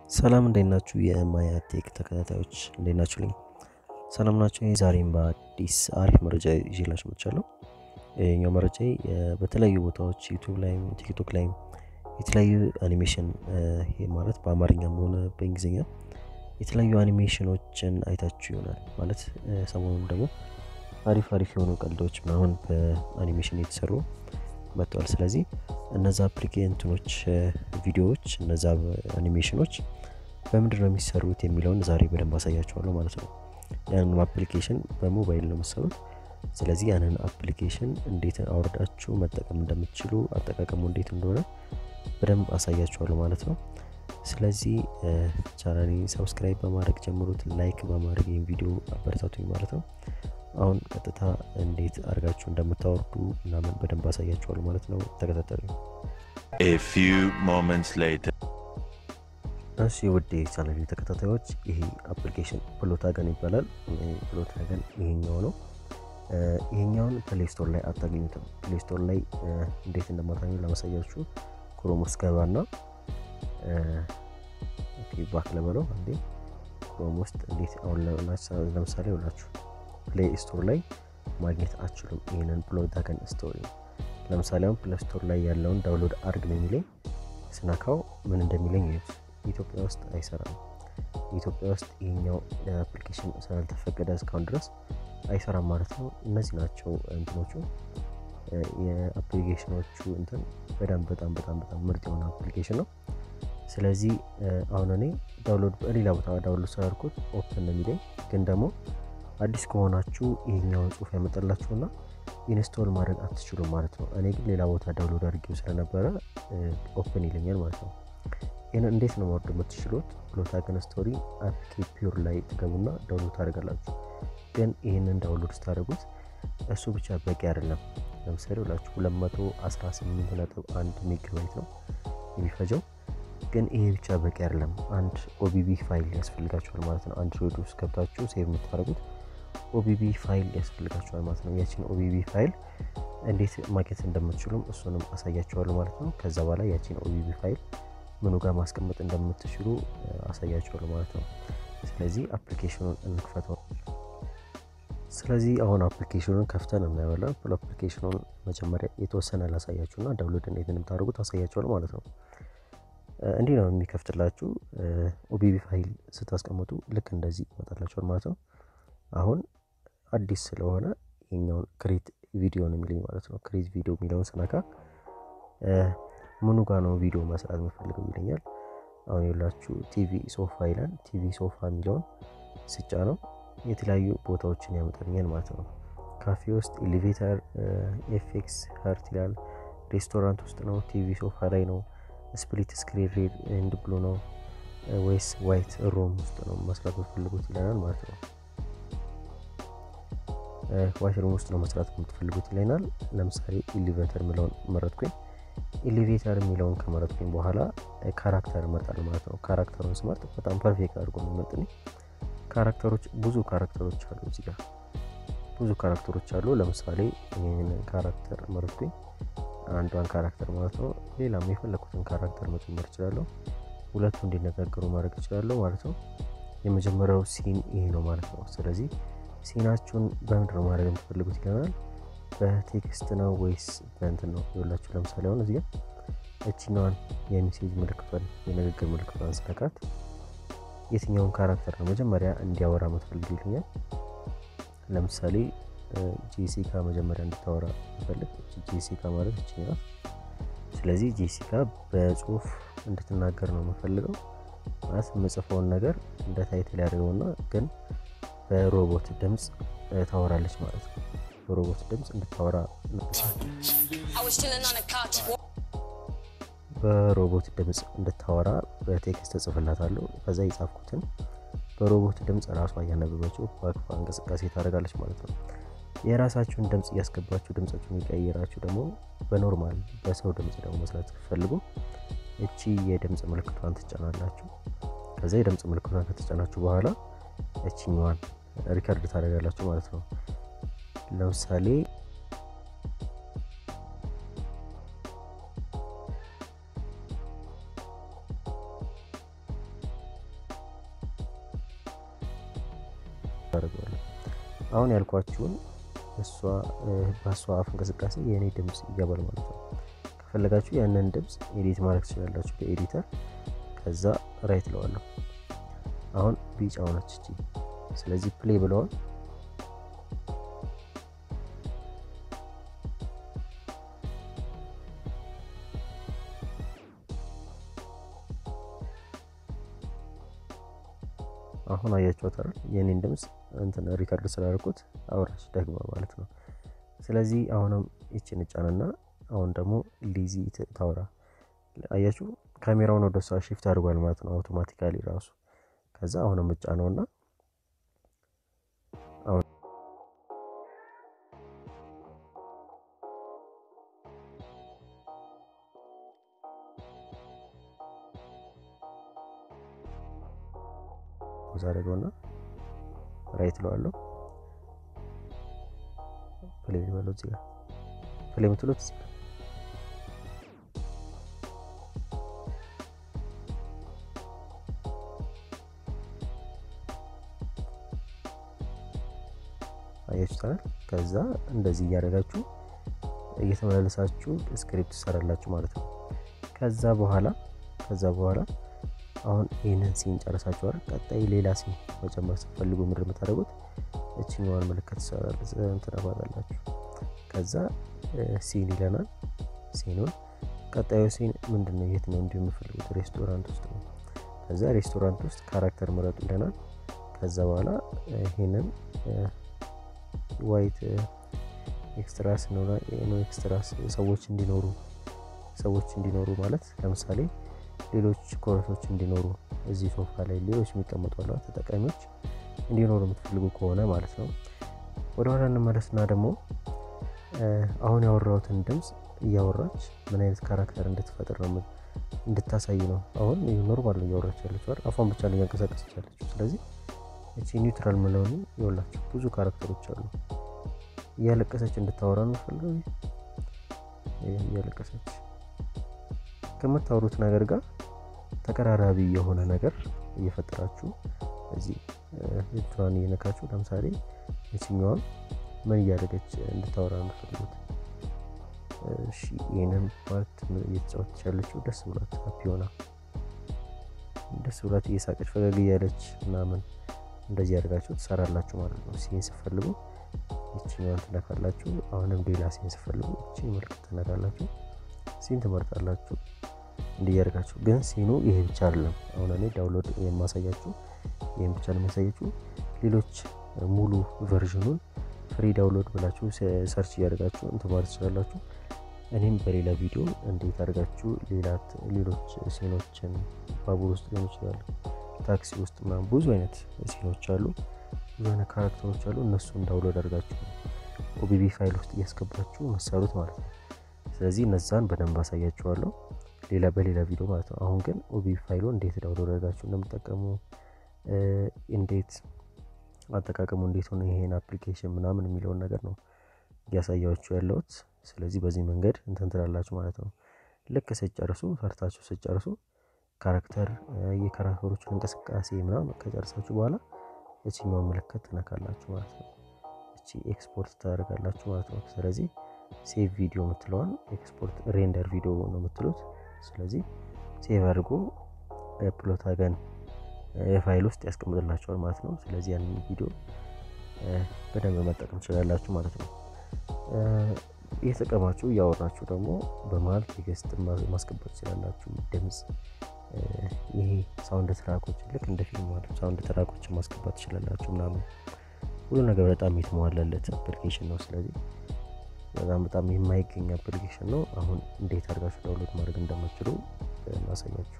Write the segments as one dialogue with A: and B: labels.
A: ሰላም እንዴት ናችሁ? የማያ ቴክ ተከታታዮች እንዴት ናችሁልኝ? ሰላም ናቸው። ዛሬም በአዲስ አሪፍ መረጃ ይዤላችሁ መጥቻለሁ። ይህኛው መረጃ በተለያዩ ቦታዎች ዩቱብ ላይም ቲክቶክ ላይም የተለያዩ አኒሜሽን ይሄ ማለት በአማርኛም ሆነ በእንግሊዝኛ የተለያዩ አኒሜሽኖችን አይታችሁ ይሆናል። ማለት ሰሞኑን ደግሞ አሪፍ አሪፍ የሆኑ ቀልዶች ምናምን በአኒሜሽን የተሰሩ መጥተዋል። ስለዚህ እነዛ አፕሊኬንትኖች ቪዲዮዎች እነዛ አኒሜሽኖች በምንድን ነው የሚሰሩት የሚለውን ዛሬ በደንብ አሳያችኋለሁ ማለት ነው። ያንን አፕሊኬሽን በሞባይል ነው የምሰሩት። ስለዚህ ያንን አፕሊኬሽን እንዴት አውርዳችሁ መጠቀም እንደምትችሉ አጠቃቀሙ እንዴት እንደሆነ በደንብ አሳያችኋለሁ ማለት ነው። ስለዚህ ቻናሌ ሰብስክራይብ በማድረግ ጀምሩት፣ ላይክ በማድረግ ይህን ቪዲዮ አበረታቱኝ ማለት ነው። አሁን ቀጥታ እንዴት አድርጋችሁ እንደምታወርዱ ምናምን በደንብ አሳያችኋለሁ ማለት ነው። ተከታተሉ።
B: A few moments later.
A: እሺ ውድ ቻናል ተከታታዮች ይሄ አፕሊኬሽን ፕሎታገን ይባላል። ፕሎታገን ይሄኛው ነው። ይሄኛውን ፕሌይ ስቶር ላይ አታገኙትም። ፕሌይ ስቶር ላይ እንዴት እንደማታገኙ ለማሳያችሁ ክሮም ውስጥ ገባና ባክ ለበለው አንዴ ክሮም ውስጥ እንዴት አሁን ለምሳሌ ሁላችሁ ፕሌይ ስቶር ላይ ማግኘት አችሉም። ይህንን ፕሎታገን ስቶሪ ለምሳሌ አሁን ፕሌይ ስቶር ላይ ያለውን ዳውንሎድ አርግ ነው የሚለኝ። ስነካው ምን እንደሚለኝ ይዩት። ኢትዮጵያ ውስጥ አይሰራም። ኢትዮጵያ ውስጥ ይሄኛው አፕሊኬሽን ስላልተፈቀደ እስካሁን ድረስ አይሰራም ማለት ነው። እነዚህ ናቸው እንትኖቹ የአፕሊኬሽኖቹ እንትን በጣም በጣም በጣም በጣም ምርጥ የሆነ አፕሊኬሽን ነው። ስለዚህ አሁን እኔ ዳውንሎድ በሌላ ቦታ ዳውንሎድ ስላልኩት ኦፕን ነው የሚለኝ ግን ደግሞ አዲስ ከሆናችሁ ይሄኛውን ጽሁፍ ያመጣላችሁና ኢንስቶል ማድረግ አትችሉም ማለት ነው። እኔ ግን ሌላ ቦታ ዳውንሎድ አድርጌው ስለነበረ ኦፕን ይለኛል ማለት ነው። ይህን እንዴት ነው ማውረድ የምትችሉት? ፕሎታገን ስቶሪ አፕኬ ፒውር ላይ ትገቡና ዳውንሎድ ታደርጋላችሁ። ግን ይህንን ዳውንሎድ ስታደርጉት እሱ ብቻ በቂ አይደለም። ለምሳሌ ሁላችሁ 218.1 ሜጋባይት ነው የሚፈጀው። ግን ይሄ ብቻ በቂ አይደለም። አንድ ኦቢቢ ፋይል ያስፈልጋችኋል ማለት ነው። አንድሮይድ ውስጥ ገብታችሁ ሴቭ የምታደርጉት ኦቢቢ ፋይል ያስፈልጋችኋል ማለት ነው። ያችን ኦቢቢ ፋይል እንዴት ማግኘት እንደምትችሉም እሱንም አሳያችኋለሁ ማለት ነው። ከዛ በኋላ ያችን ኦቢቢ ፋይል ምኑ ጋር ማስቀመጥ እንደምትችሉ አሳያችኋለሁ ማለት ነው። ስለዚህ አፕሊኬሽኑን እንክፈተው። ስለዚህ አሁን አፕሊኬሽኑን ከፍተን እናየዋለን። አፕሊኬሽኑን መጀመሪያ የተወሰነ ላሳያችሁና ዳውንሎድ እንዴት እንደምታደርጉት አሳያችኋለሁ ማለት ነው። እንዲህ ነው የሚከፍትላችሁ። ኦቢቢ ፋይል ስታስቀምጡ ልክ እንደዚህ ይመጣላችኋል ማለት ነው። አሁን አዲስ ስለሆነ የኛውን ክሬት ቪዲዮ ነው የሚለኝ ማለት ነው። ክሬት ቪዲዮ የሚለውን ስነካ ምኑ ጋር ነው ቪዲዮ መስራት የምፈልገው ይለኛል። አሁን የላችሁ ቲቪ ሶፋ ይላል። ቲቪ ሶፋ የሚለውን ስጫ ነው የተለያዩ ቦታዎችን ያመጣልኛል ማለት ነው። ካፌ ውስጥ፣ ኤሌቬተር፣ ኤፌክስ ሀርት ይላል። ሬስቶራንት ውስጥ ነው፣ ቲቪ ሶፋ ላይ ነው፣ ስፕሊት ስክሪን ሬድ ኤንድ ብሉ ነው ወይስ ዋይት ሮም ውስጥ ነው መስራት የምትፈልጉት ይለናል ማለት ነው። ዋይት ሮም ውስጥ ነው መስራት የምትፈልጉት ይለናል። ለምሳሌ ኤሌቬተር የሚለውን መረጥኩኝ። ኤሌቬተር የሚለውን ከመረጥኩኝ በኋላ ካራክተር እመርጣለሁ ማለት ነው። ካራክተሩን ስመርጥ በጣም ፐርፌክት አድርጎ የሚመጥልኝ ካራክተሮች ብዙ ካራክተሮች አሉ። እዚህ ጋር ብዙ ካራክተሮች አሉ። ለምሳሌ ይህንን ካራክተር መረጥኩኝ፣ አንዷን ካራክተር ማለት ነው። ሌላም የፈለኩትን ካራክተር መጨመር እችላለሁ። ሁለቱ እንዲነጋገሩ ማድረግ እችላለሁ ማለት ነው። የመጀመሪያው ሲን ይሄ ነው ማለት ነው። ስለዚህ ሲናችሁን በምንድን ነው ማድረግ የምትፈልጉት ይለናል። በቴክስት ነው ወይስ በእንትን ነው ይላችሁ። ለምሳሌ አሁን እዚህ ጋር እችኛዋን የሜሴጅ ምልክቷን የንግግር ምልክቷን ስነካት የትኛውን ካራክተር ነው መጀመሪያ እንዲያወራ የምትፈልግ ይልኛል። ለምሳሌ ጄሲካ መጀመሪያ እንድታወራ ምፈልግ ጄሲካ ማለት እችኛት። ስለዚህ ጄሲካ በጽሁፍ እንድትናገር ነው የምፈልገው ማለት የምጽፈውን ነገር እንደ ታይትል ያደርገውና ግን በሮቦት ድምፅ ታወራለች ማለት ነው። በሮቦት ድምፅ እንድታወራ በሮቦት ድምፅ እንድታወራ በቴክስት እጽፍላታለሁ። ከዛ የጻፍኩትን በሮቦት ድምፅ ራሷ እያነበበችው በአክፋ እንቅስቃሴ ታደርጋለች ማለት ነው። የራሳችሁን ድምፅ እያስገባችሁ ድምፃችሁን የቀየራችሁ ደግሞ በኖርማል በሰው ድምፅ ደግሞ መስራት ስትፈልጉ እቺ የድምፅ ምልክቷን ትጫናላችሁ። ከዛ የድምፅ ምልክቷን ከተጫናችሁ በኋላ እችኛዋን ሪከርድ ታደርጋላችሁ ማለት ነው። ለምሳሌ አደርገዋለሁ። አሁን ያልኳችሁን እሷ በእሷ አፍ እንቅስቃሴ የእኔ ድምፅ ይገባል ማለት ነው። ከፈለጋችሁ ያንን ድምፅ ኤዲት ማድረግ ትችላላችሁ በኤዲተር። ከዛ ራይት ለዋለሁ። አሁን ቢጫ ሆነች እቺ። ስለዚህ ፕሌይ ብለዋል። አሁን አያችኋት አይደል? የኔን ድምፅ እንትን ሪከርድ ስላደረኩት አውራች ደግማ ማለት ነው። ስለዚህ አሁንም ይችን ጫንና አሁን ደግሞ ሊዚ ታውራ። አያችሁ ካሜራውን ወደ እሷ ሺፍት አድርጓል ማለት ነው አውቶማቲካሊ ራሱ። ከዛ አሁንም እጫ ነውና አሁን አደረገውና ራይት ለዋለሁ ፕሌይ በለው እዚህ ጋር ፕሌይ የምትሉት እዚህ ጋር አያችሁታል። ከዛ እንደዚህ እያደረጋችሁ እየተመላለሳችሁ ስክሪፕት ትሰራላችሁ ማለት ነው። ከዛ በኋላ ከዛ በኋላ አሁን ይህንን ሲን ጨረሳችኋል። ቀጣይ ሌላ ሲን መጨመር ስትፈልጉ ምድር የምታደርጉት እችኛዋን ምልክት ትነኳታላችሁ። ከዛ ሲን ይለናል። ሲኑን ቀጣዩ ሲን ምንድን ነው? የት ነው እንዲሁ የምፈልጉት? ሬስቶራንት ውስጥ ነው። ከዛ ሬስቶራንት ውስጥ ካራክተር ምረጡ ይለናል። ከዛ በኋላ ይሄንን ዋይት ኤክስትራስ ነው ኤክስትራስ ሰዎች እንዲኖሩ ሰዎች እንዲኖሩ ማለት ለምሳሌ ሌሎች ኮረሶች እንዲኖሩ እዚህ ሶፋ ላይ ሌሎች የሚቀመጡ አለ ተጠቃሚዎች እንዲኖሩ የምትፈልጉ ከሆነ ማለት ነው። ወደኋላ እንመለስና ደግሞ አሁን ያወራሁትን ድምፅ እያወራች ምን አይነት ካራክተር እንድትፈጥር ነው እንድታሳይ ነው። አሁን ኖርማል ነው እያወራች ያለችው አይደል? አፏን ብቻ ነው እያንቀሳቀሰች ያለችው። ስለዚህ እቺ ኒውትራል ምለሆኑ ይኸውላችሁ ብዙ ካራክተሮች አሉ። እያለቀሰች እንድታወራ ነው ፈልገው እያለቀሰች ከምታወሩት ነገር ጋር ተቀራራቢ የሆነ ነገር እየፈጠራችሁ እዚህ እጇን እየነካችሁ ለምሳሌ የትኛዋን ምን እያደረገች እንድታወራ የምትፈልጉት እሺ ይህንን ፓርት እየተጫወተች ያለችው ደስ ብሏት ሀፒ ሆና ደስ ብሏት እየሳቀች ፈገግ እያለች ምናምን እንደዚህ ያደርጋችሁ ትሰራላችሁ ማለት ነው። ሲን ስፈልጉ ይችኛዋን ትነካላችሁ። አሁንም ሌላ ሲን ስፈልጉ ይችን ምልክት ትነካላችሁ። ሲን ትመርጣላችሁ። እንዲያደርጋችሁ ግን ሲኑ ይሄ ብቻ አይደለም። አሁን እኔ ዳውንሎድ የማሳያችሁ ይህም ብቻ ነው የሚያሳያችሁ። ሌሎች ሙሉ ቨርዥኑን ፍሪ ዳውንሎድ ብላችሁ ሰርች እያደርጋችሁ እንትን ማለት ትችላላችሁ። እኔም በሌላ ቪዲዮ እንዴት አድርጋችሁ ሌሎች ሲኖችን ባቡር ውስጥ ሊሆን ይችላል፣ ታክሲ ውስጥ ምናምን ብዙ አይነት ሲኖች አሉ፣ ብዙ አይነት ካራክተሮች አሉ። እነሱን ዳውንሎድ አድርጋችሁ ኦቢቢ ፋይል ውስጥ እያስገባችሁ መሰሩት ማለት ነው። ስለዚህ እነዛን በደንብ አሳያችኋለሁ ሌላ በሌላ ቪዲዮ ማለት ነው። አሁን ግን ኦቢቢ ፋይሉ እንዴት ዳውንሎድ አድርጋችሁ እንደምጠቀሙ እንዴት አጠቃቀሙ እንዴት ሆነ ይሄን አፕሊኬሽን ምናምን የሚለውን ነገር ነው እያሳያችሁ ያለሁት። ስለዚህ በዚህ መንገድ እንትን ትላላችሁ ማለት ነው። ልክ ስጨርሱ ሰርታችሁ ስጨርሱ ካራክተር የካራክተሮችን እንቅስቃሴ ምናምን ከጨርሳችሁ በኋላ እችኛውን ምልክት ትነካላችሁ ማለት ነው። እቺ ኤክስፖርት ታደርጋላችሁ ማለት ነው። ስለዚህ ሴቭ ቪዲዮ የምትለዋን ኤክስፖርት ሬንደር ቪዲዮ ነው የምትሉት። ስለዚህ ሴቭ አድርጎ ፕሎት አገን የፋይል ውስጥ ያስቀምጥላቸዋል ማለት ነው። ስለዚህ ያንን ቪዲዮ በደንብ መጠቀም ትችላላችሁ ማለት ነው። እየተጠቀማችሁ እያወራችሁ ደግሞ በመሀል ቴክስት ማስገባት ትችላላችሁ። ድምፅ፣ ይሄ ሳውንድ ትራኮች ልክ እንደ ፊልም ማለት ሳውንድ ትራኮችን ማስገባት ትችላላችሁ ምናምን ሁሉ ነገር በጣም የተሟላለት አፕሊኬሽን ነው። ስለዚህ በጣም በጣም የማይገኝ አፕሊኬሽን ነው። አሁን እንዴት አድርጋችሁ ዳውንሎድ ማድረግ እንደምትችሉ እናሳያችሁ።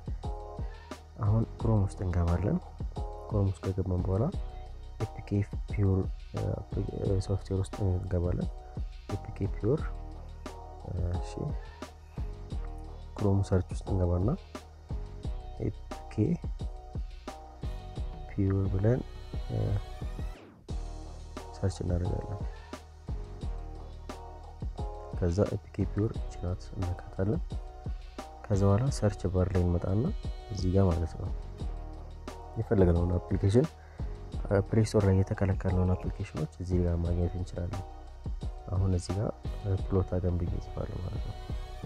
A: አሁን ክሮም ውስጥ እንገባለን። ክሮም ውስጥ ከገባን በኋላ ኤፒኬ ፒውር ሶፍትዌር ውስጥ እንገባለን። ኤፒኬ ፒውር እሺ፣ ክሮም ሰርች ውስጥ እንገባና ኤፒኬ ፒውር ብለን ሰርች እናደርጋለን። ከዛ ኤፒኬ ፒውር ችናት እነካታለን። ከዛ በኋላ ሰርች ባር ላይ እንመጣና እዚህ ጋር ማለት ነው የፈለግነውን አፕሊኬሽን ፕሌይ ስቶር ላይ የተከለከልነውን አፕሊኬሽኖች እዚህ ጋር ማግኘት እንችላለን። አሁን እዚህ ጋር ፕሎት አገን ብዬ እጽፋለሁ ማለት ነው።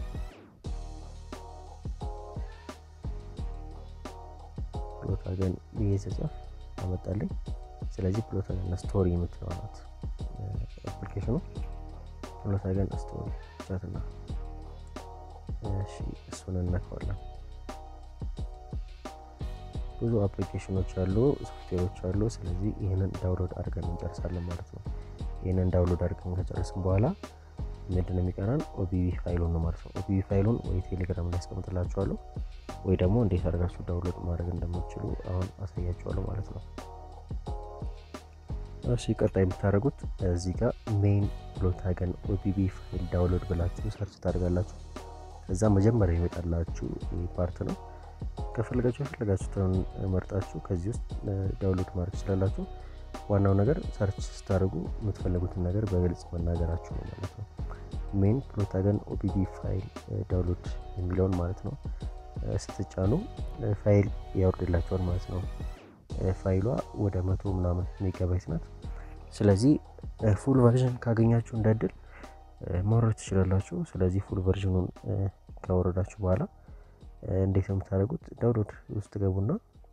A: ፕሎት አገን ብዬ ስጽፍ አመጣልኝ። ስለዚህ ፕሎት አገን ስቶሪ የምትለው ናት አፕሊኬሽኑ። ፕሎት አገን ስቶሪ ቻትና እሺ፣ እሱን እነካዋለን። ብዙ አፕሊኬሽኖች አሉ፣ ሶፍትዌሮች አሉ። ስለዚህ ይህንን ዳውንሎድ አድርገን እንጨርሳለን ማለት ነው። ይህንን ዳውንሎድ አድርገን ከጨረስን በኋላ ምንድን ነው የሚቀረን? ኦቢቢ ፋይሉን ነው ማለት ነው። ኦቢቢ ፋይሉን ወይ ቴሌግራም ላይ ያስቀምጥላችኋለሁ ወይ ደግሞ እንዴት አድርጋችሁ ዳውንሎድ ማድረግ እንደምትችሉ አሁን አሳያችኋለሁ ማለት ነው። እሺ ቀጣይ የምታደርጉት እዚህ ጋር ሜን ፕሎት አገን ኦቢቢ ፋይል ዳውንሎድ ብላችሁ ሰርች ታደርጋላችሁ። ከዛ መጀመሪያ ይመጣላችሁ ፓርት ነው። ከፈለጋችሁ የፈለጋችሁትን መርጣችሁ ከዚህ ውስጥ ዳውንሎድ ማድረግ ትችላላችሁ። ዋናው ነገር ሰርች ስታደርጉ የምትፈልጉትን ነገር በግልጽ መናገራችሁ ነው ማለት ነው። ሜን ፕሎት አገን ኦቢቢ ፋይል ዳውንሎድ የሚለውን ማለት ነው ስትጫኑ ፋይል ያወርድላቸዋል ማለት ነው። ፋይሏ ወደ መቶ ምናምን ሜጋባይት ናት። ስለዚህ ፉል ቨርዥን ካገኛችሁ እንደ እድል ማውረድ ትችላላችሁ። ስለዚህ ፉል ቨርዥኑን ካወረዳችሁ በኋላ እንዴት ነው የምታደርጉት? ዳውንሎድ ውስጥ ገቡና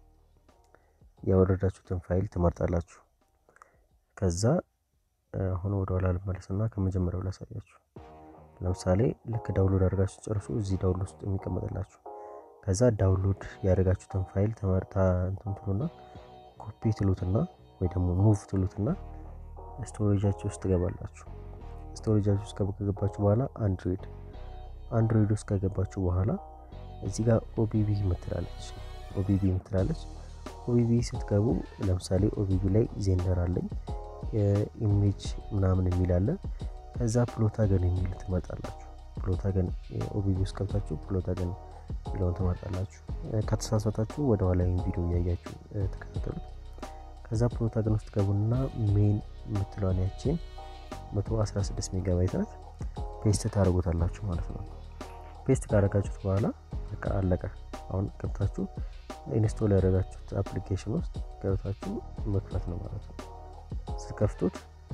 A: ያወረዳችሁትን ፋይል ትመርጣላችሁ። ከዛ አሁን ወደ ኋላ ልመለስና ከመጀመሪያው ላሳያችሁ። ለምሳሌ ልክ ዳውንሎድ አድርጋችሁ ጨርሱ፣ እዚህ ዳውንሎድ ውስጥ የሚቀመጥላችሁ ከዛ ዳውንሎድ ያደረጋችሁትን ፋይል ተመርታ እንትን ትሉና ኮፒ ትሉትና ወይ ደግሞ ሙቭ ትሉትና ስቶሬጃችሁ ውስጥ ትገባላችሁ። ስቶሬጃችሁ ውስጥ ከገባችሁ በኋላ አንድሮይድ አንድሮይድ ውስጥ ከገባችሁ በኋላ እዚህ ጋር ኦቢቢ ምትላለች ኦቢቢ ምትላለች። ኦቢቢ ስትገቡ ለምሳሌ ኦቢቢ ላይ ዜንደር አለኝ ኢሜጅ ምናምን የሚል አለ። ከዛ ፕሎታገን የሚል ትመርጣላችሁ። ፕሎታገን ኦቢቢ ውስጥ ገብታችሁ ፕሎታገን የሚለውን ትመርጣላችሁ። ከተሳሳታችሁ ወደ ኋላ ቪዲዮ እያያችሁ ተከታተሉት። ከዛ ፕሎታገን ውስጥ ገቡና ሜን የምትለውን ያችን 116 ሜጋባይት ናት ፔስት ታደርጉታላችሁ ማለት ነው። ፔስት ካደረጋችሁት በኋላ በቃ አለቀ። አሁን ገብታችሁ ኢንስቶል ያደረጋችሁት አፕሊኬሽን ውስጥ ገብታችሁ መክፈት ነው ማለት ነው። ስከፍቱት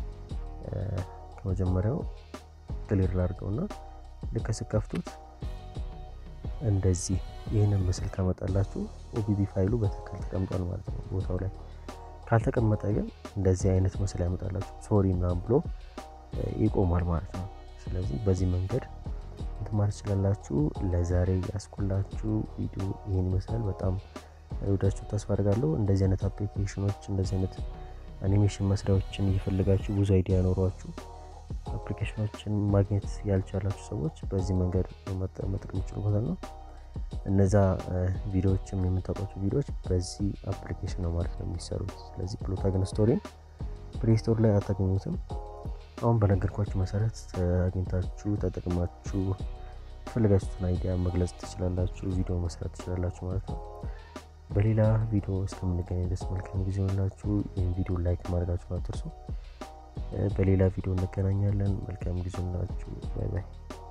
A: ከመጀመሪያው ክሊር ላድርገውና ልክ ስከፍቱት እንደዚህ ይህንን ምስል ከመጣላችሁ ኦቢቢ ፋይሉ በትክክል ተቀምጧል ማለት ነው ቦታው ላይ። ካልተቀመጠ ግን እንደዚህ አይነት ምስል ያመጣላችሁ ሶሪ ምናምን ብሎ ይቆማል ማለት ነው። ስለዚህ በዚህ መንገድ እንትን ማለት ትችላላችሁ። ለዛሬ ያስኩላችሁ ቪዲዮ ይህን ይመስላል። በጣም ወዳችሁ ተስፋ አድርጋለሁ። እንደዚህ አይነት አፕሊኬሽኖች እንደዚህ አይነት አኒሜሽን መስሪያዎችን እየፈለጋችሁ ብዙ አይዲያ ኖሯችሁ አፕሊኬሽኖችን ማግኘት ያልቻላችሁ ሰዎች በዚህ መንገድ መጠቀም ይችሉበታል ነው። እነዛ ቪዲዮዎችም የምታውቋቸው ቪዲዮዎች በዚህ አፕሊኬሽን ነው ማለት ነው የሚሰሩት። ስለዚህ ፕሎታገን ስቶሪን ፕሌይ ስቶር ላይ አታገኙትም። አሁን በነገርኳችሁ መሰረት አግኝታችሁ ተጠቅማችሁ የፈለጋችሁትን አይዲያ መግለጽ ትችላላችሁ፣ ቪዲዮ መስራት ትችላላችሁ ማለት ነው። በሌላ ቪዲዮ እስከምንገናኝ ደስ መልካም ጊዜ ሆንላችሁ። ይህን ቪዲዮ ላይክ ማድረጋችሁን አትርሱ። በሌላ ቪዲዮ እንገናኛለን። መልካም ጊዜ ሆንላችሁ። ባይ ባይ።